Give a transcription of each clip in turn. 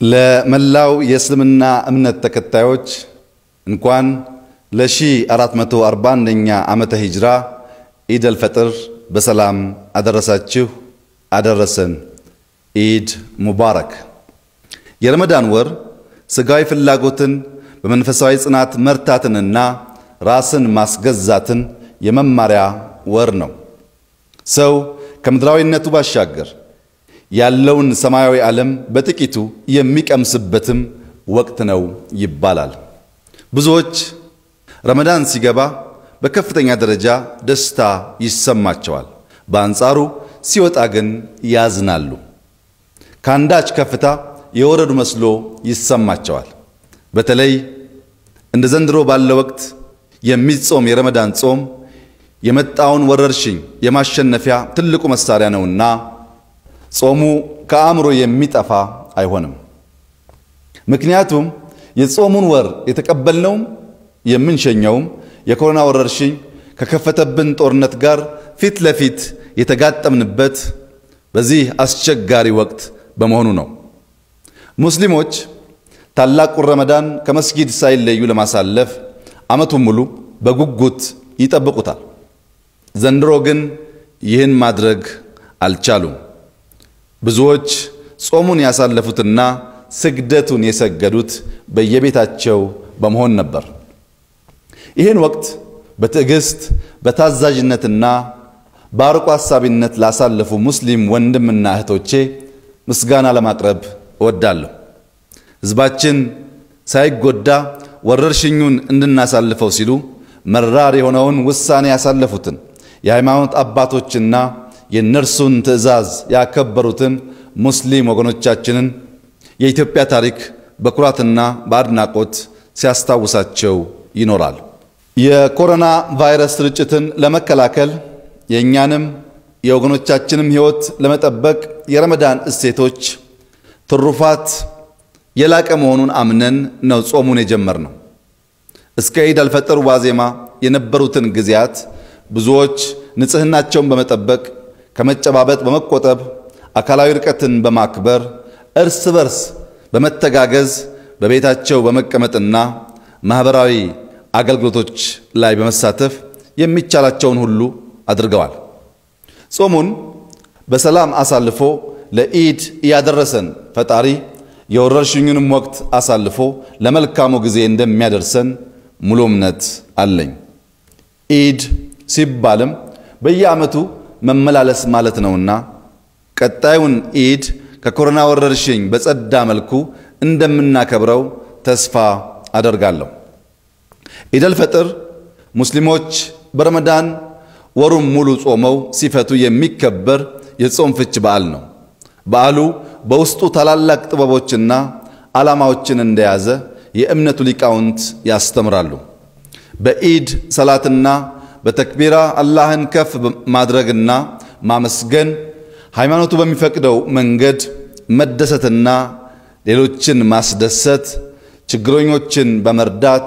ለመላው የእስልምና እምነት ተከታዮች እንኳን ለ1441ኛ ዓመተ ሂጅራ ኢድ አልፈጥር በሰላም አደረሳችሁ አደረሰን። ኢድ ሙባረክ። የረመዳን ወር ሥጋዊ ፍላጎትን በመንፈሳዊ ጽናት መርታትንና ራስን ማስገዛትን የመማሪያ ወር ነው። ሰው ከምድራዊነቱ ባሻገር ያለውን ሰማያዊ ዓለም በጥቂቱ የሚቀምስበትም ወቅት ነው ይባላል። ብዙዎች ረመዳን ሲገባ በከፍተኛ ደረጃ ደስታ ይሰማቸዋል። በአንጻሩ ሲወጣ ግን ያዝናሉ። ከአንዳች ከፍታ የወረዱ መስሎ ይሰማቸዋል። በተለይ እንደ ዘንድሮ ባለ ወቅት የሚጾም የረመዳን ጾም የመጣውን ወረርሽኝ የማሸነፊያ ትልቁ መሳሪያ ነውና ጾሙ ከአእምሮ የሚጠፋ አይሆንም። ምክንያቱም የጾሙን ወር የተቀበልነውም የምንሸኘውም የኮሮና ወረርሽኝ ከከፈተብን ጦርነት ጋር ፊት ለፊት የተጋጠምንበት በዚህ አስቸጋሪ ወቅት በመሆኑ ነው። ሙስሊሞች ታላቁን ረመዳን ከመስጊድ ሳይለዩ ለማሳለፍ ዓመቱን ሙሉ በጉጉት ይጠብቁታል። ዘንድሮ ግን ይህን ማድረግ አልቻሉም። ብዙዎች ጾሙን ያሳለፉትና ስግደቱን የሰገዱት በየቤታቸው በመሆን ነበር። ይህን ወቅት በትዕግስት በታዛዥነትና በአርቆ ሐሳቢነት ላሳለፉ ሙስሊም ወንድምና እህቶቼ ምስጋና ለማቅረብ እወዳለሁ። ሕዝባችን ሳይጎዳ ወረርሽኙን እንድናሳልፈው ሲሉ መራር የሆነውን ውሳኔ ያሳለፉትን የሃይማኖት አባቶችና የእነርሱን ትዕዛዝ ያከበሩትን ሙስሊም ወገኖቻችንን የኢትዮጵያ ታሪክ በኩራትና በአድናቆት ሲያስታውሳቸው ይኖራል። የኮሮና ቫይረስ ስርጭትን ለመከላከል የእኛንም የወገኖቻችንም ሕይወት ለመጠበቅ የረመዳን እሴቶች ትሩፋት የላቀ መሆኑን አምነን ነው ጾሙን የጀመርነው። እስከ ኢድ አልፈጥር ዋዜማ የነበሩትን ጊዜያት ብዙዎች ንጽሕናቸውን በመጠበቅ ከመጨባበጥ በመቆጠብ አካላዊ ርቀትን በማክበር እርስ በርስ በመተጋገዝ በቤታቸው በመቀመጥና ማኅበራዊ አገልግሎቶች ላይ በመሳተፍ የሚቻላቸውን ሁሉ አድርገዋል። ጾሙን በሰላም አሳልፎ ለኢድ ያደረሰን ፈጣሪ የወረርሽኙንም ወቅት አሳልፎ ለመልካሙ ጊዜ እንደሚያደርሰን ሙሉ እምነት አለኝ። ኢድ ሲባልም በየዓመቱ መመላለስ ማለት ነውና ቀጣዩን ኢድ ከኮሮና ወረርሽኝ በጸዳ መልኩ እንደምናከብረው ተስፋ አደርጋለሁ። ኢድ አልፈጥር ሙስሊሞች በረመዳን ወሩም ሙሉ ጾመው ሲፈቱ የሚከበር የጾም ፍች በዓል ነው። በዓሉ በውስጡ ታላላቅ ጥበቦችና ዓላማዎችን እንደያዘ የእምነቱ ሊቃውንት ያስተምራሉ። በኢድ ሰላትና በተክቢራ አላህን ከፍ ማድረግና ማመስገን፣ ሃይማኖቱ በሚፈቅደው መንገድ መደሰትና ሌሎችን ማስደሰት፣ ችግረኞችን በመርዳት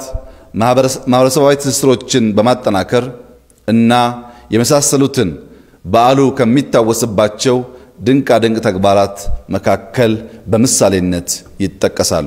ማህበረሰባዊ ትስስሮችን በማጠናከር እና የመሳሰሉትን በዓሉ ከሚታወስባቸው ድንቃ ድንቅ ተግባራት መካከል በምሳሌነት ይጠቀሳሉ።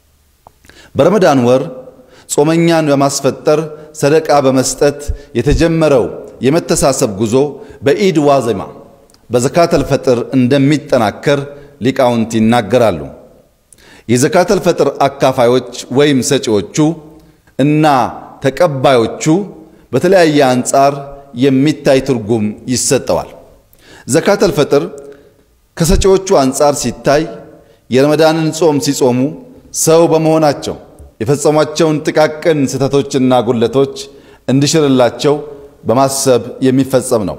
በረመዳን ወር ጾመኛን በማስፈጠር ሰደቃ በመስጠት የተጀመረው የመተሳሰብ ጉዞ በኢድ ዋዜማ በዘካተል ፈጥር እንደሚጠናከር ሊቃውንት ይናገራሉ። የዘካተል ፈጥር አካፋዮች ወይም ሰጪዎቹ እና ተቀባዮቹ በተለያየ አንጻር የሚታይ ትርጉም ይሰጠዋል። ዘካተል ፈጥር ከሰጪዎቹ አንጻር ሲታይ የረመዳንን ጾም ሲጾሙ ሰው በመሆናቸው የፈጸሟቸውን ጥቃቅን ስህተቶችና ጉለቶች እንዲሽርላቸው በማሰብ የሚፈጸም ነው።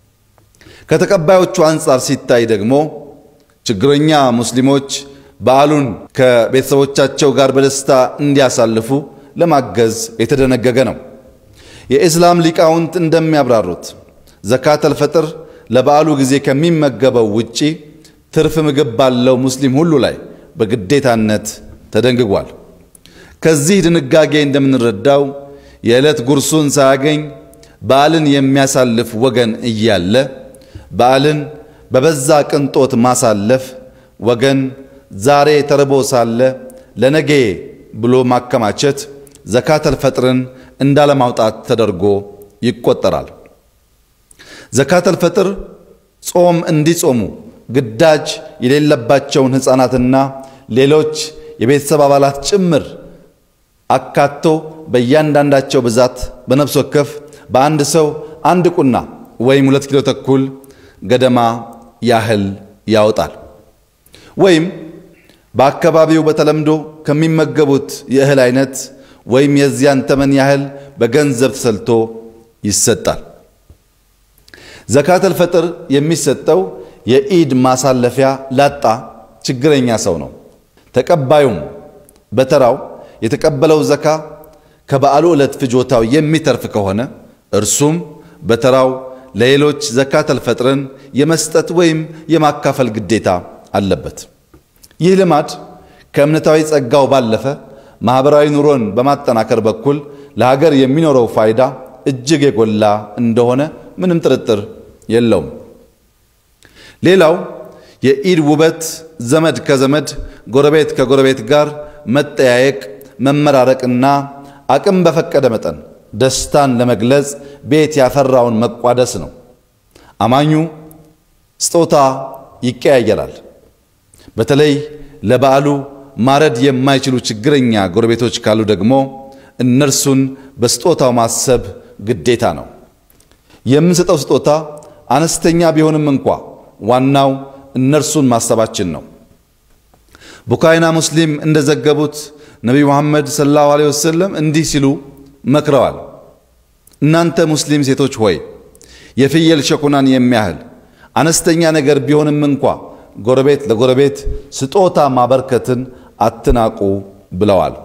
ከተቀባዮቹ አንጻር ሲታይ ደግሞ ችግረኛ ሙስሊሞች በዓሉን ከቤተሰቦቻቸው ጋር በደስታ እንዲያሳልፉ ለማገዝ የተደነገገ ነው። የኢስላም ሊቃውንት እንደሚያብራሩት ዘካተል ፈጥር ለበዓሉ ጊዜ ከሚመገበው ውጪ ትርፍ ምግብ ባለው ሙስሊም ሁሉ ላይ በግዴታነት ተደንግጓል። ከዚህ ድንጋጌ እንደምንረዳው የዕለት ጉርሱን ሳያገኝ በዓልን የሚያሳልፍ ወገን እያለ በዓልን በበዛ ቅንጦት ማሳለፍ ወገን ዛሬ ተርቦ ሳለ ለነጌ ብሎ ማከማቸት ዘካተል ፈጥርን እንዳለማውጣት ተደርጎ ይቆጠራል። ዘካተል ፈጥር ጾም እንዲጾሙ ግዳጅ የሌለባቸውን ሕፃናትና ሌሎች የቤተሰብ አባላት ጭምር አካቶ በእያንዳንዳቸው ብዛት በነፍስ ወከፍ በአንድ ሰው አንድ ቁና ወይም ሁለት ኪሎ ተኩል ገደማ ያህል ያወጣል። ወይም በአካባቢው በተለምዶ ከሚመገቡት የእህል አይነት ወይም የዚያን ተመን ያህል በገንዘብ ተሰልቶ ይሰጣል። ዘካተል ፈጥር የሚሰጠው የኢድ ማሳለፊያ ላጣ ችግረኛ ሰው ነው። ተቀባዩም በተራው የተቀበለው ዘካ ከበዓሉ ዕለት ፍጆታው የሚተርፍ ከሆነ እርሱም በተራው ለሌሎች ዘካተል ፈጥርን የመስጠት ወይም የማካፈል ግዴታ አለበት። ይህ ልማድ ከእምነታዊ ጸጋው ባለፈ ማኅበራዊ ኑሮን በማጠናከር በኩል ለሀገር የሚኖረው ፋይዳ እጅግ የጎላ እንደሆነ ምንም ጥርጥር የለውም። ሌላው የኢድ ውበት ዘመድ ከዘመድ ጎረቤት ከጎረቤት ጋር መጠያየቅ፣ መመራረቅና አቅም በፈቀደ መጠን ደስታን ለመግለጽ ቤት ያፈራውን መቋደስ ነው። አማኙ ስጦታ ይቀያየራል። በተለይ ለበዓሉ ማረድ የማይችሉ ችግረኛ ጎረቤቶች ካሉ ደግሞ እነርሱን በስጦታው ማሰብ ግዴታ ነው። የምንሰጠው ስጦታ አነስተኛ ቢሆንም እንኳ ዋናው እነርሱን ማሰባችን ነው። ቡካይና ሙስሊም እንደዘገቡት ነቢዩ መሐመድ ሰለላሁ ዐለይሂ ወሰለም እንዲህ ሲሉ መክረዋል። እናንተ ሙስሊም ሴቶች ሆይ የፍየል ሸኩናን የሚያህል አነስተኛ ነገር ቢሆንም እንኳ ጎረቤት ለጎረቤት ስጦታ ማበርከትን አትናቁ ብለዋል።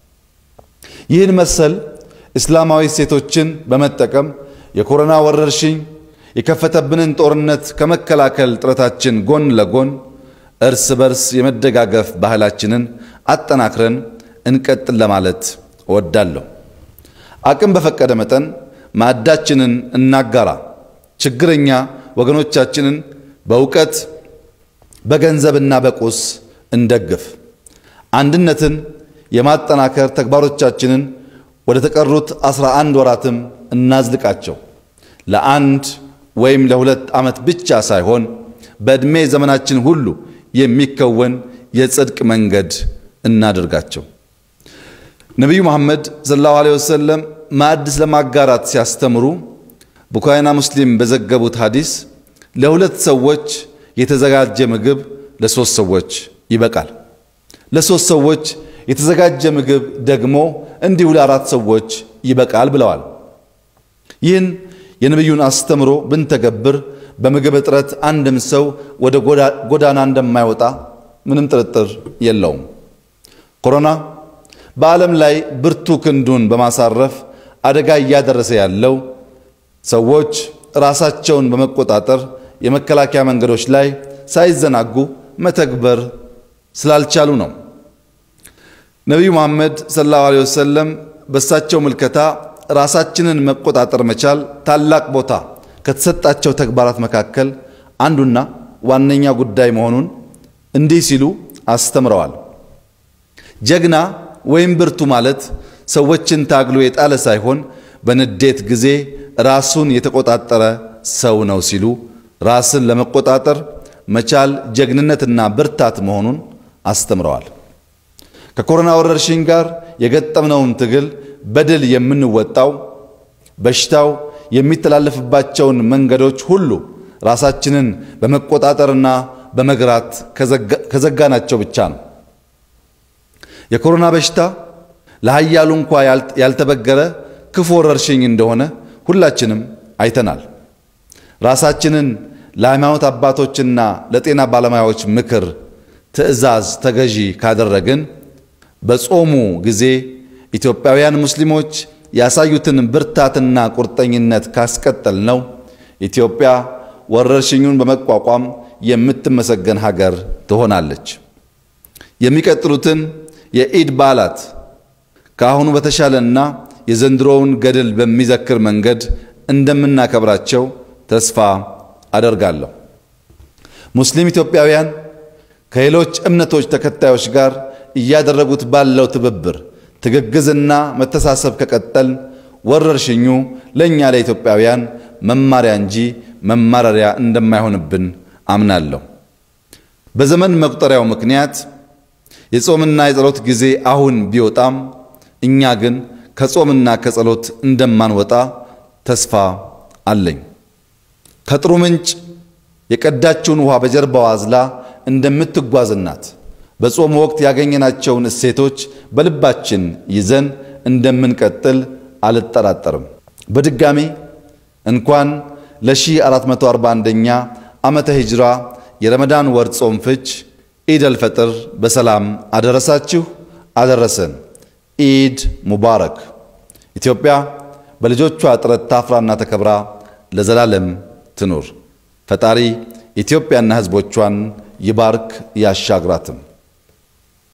ይህን መሰል እስላማዊ ሴቶችን በመጠቀም የኮሮና ወረርሽኝ የከፈተብንን ጦርነት ከመከላከል ጥረታችን ጎን ለጎን እርስ በርስ የመደጋገፍ ባህላችንን አጠናክረን እንቀጥል ለማለት እወዳለሁ። አቅም በፈቀደ መጠን ማዕዳችንን እናጋራ። ችግረኛ ወገኖቻችንን በእውቀት በገንዘብና በቁስ እንደግፍ። አንድነትን የማጠናከር ተግባሮቻችንን ወደ ተቀሩት አስራ አንድ ወራትም እናዝልቃቸው። ለአንድ ወይም ለሁለት ዓመት ብቻ ሳይሆን በዕድሜ ዘመናችን ሁሉ የሚከወን የጽድቅ መንገድ እናደርጋቸው። ነቢዩ መሐመድ ሰለላሁ ዐለይሂ ወሰለም ማዕድ ስለማጋራት ሲያስተምሩ ቡኻሪና ሙስሊም በዘገቡት ሐዲስ ለሁለት ሰዎች የተዘጋጀ ምግብ ለሶስት ሰዎች ይበቃል፣ ለሶስት ሰዎች የተዘጋጀ ምግብ ደግሞ እንዲሁ ለአራት ሰዎች ይበቃል ብለዋል። ይህን የነቢዩን አስተምሮ ብንተገብር በምግብ እጥረት አንድም ሰው ወደ ጎዳና እንደማይወጣ ምንም ጥርጥር የለውም። ኮሮና በዓለም ላይ ብርቱ ክንዱን በማሳረፍ አደጋ እያደረሰ ያለው ሰዎች ራሳቸውን በመቆጣጠር የመከላከያ መንገዶች ላይ ሳይዘናጉ መተግበር ስላልቻሉ ነው። ነቢዩ መሐመድ ሰለላሁ ዐለይሂ ወሰለም በእሳቸው ምልከታ ራሳችንን መቆጣጠር መቻል ታላቅ ቦታ ከተሰጣቸው ተግባራት መካከል አንዱና ዋነኛ ጉዳይ መሆኑን እንዲህ ሲሉ አስተምረዋል። ጀግና ወይም ብርቱ ማለት ሰዎችን ታግሎ የጣለ ሳይሆን በንዴት ጊዜ ራሱን የተቆጣጠረ ሰው ነው ሲሉ ራስን ለመቆጣጠር መቻል ጀግንነትና ብርታት መሆኑን አስተምረዋል። ከኮሮና ወረርሽኝ ጋር የገጠምነውን ትግል በድል የምንወጣው በሽታው የሚተላለፍባቸውን መንገዶች ሁሉ ራሳችንን በመቆጣጠርና በመግራት ከዘጋናቸው ብቻ ነው። የኮሮና በሽታ ለኃያሉ እንኳ ያልተበገረ ክፉ ወረርሽኝ እንደሆነ ሁላችንም አይተናል። ራሳችንን ለሃይማኖት አባቶችና ለጤና ባለሙያዎች ምክር፣ ትዕዛዝ ተገዢ ካደረግን በጾሙ ጊዜ ኢትዮጵያውያን ሙስሊሞች ያሳዩትን ብርታትና ቁርጠኝነት ካስቀጠል ነው ኢትዮጵያ ወረርሽኙን በመቋቋም የምትመሰገን ሀገር ትሆናለች። የሚቀጥሉትን የኢድ በዓላት ከአሁኑ በተሻለና የዘንድሮውን ገድል በሚዘክር መንገድ እንደምናከብራቸው ተስፋ አደርጋለሁ። ሙስሊም ኢትዮጵያውያን ከሌሎች እምነቶች ተከታዮች ጋር እያደረጉት ባለው ትብብር ትግግዝና መተሳሰብ ከቀጠል ወረርሽኙ ለእኛ ለኢትዮጵያውያን መማሪያ እንጂ መማረሪያ እንደማይሆንብን አምናለሁ። በዘመን መቁጠሪያው ምክንያት የጾምና የጸሎት ጊዜ አሁን ቢወጣም እኛ ግን ከጾምና ከጸሎት እንደማንወጣ ተስፋ አለኝ። ከጥሩ ምንጭ የቀዳችውን ውሃ በጀርባዋ አዝላ እንደምትጓዝ እናት በጾም ወቅት ያገኘናቸውን እሴቶች በልባችን ይዘን እንደምንቀጥል አልጠራጠርም። በድጋሚ እንኳን ለ1441ኛ ዓመተ ሂጅራ የረመዳን ወር ጾም ፍች ኢድ አልፈጥር በሰላም አደረሳችሁ አደረሰን። ኢድ ሙባረክ። ኢትዮጵያ በልጆቿ ጥረት ታፍራና ተከብራ ለዘላለም ትኑር። ፈጣሪ ኢትዮጵያና ሕዝቦቿን ይባርክ ያሻግራትም።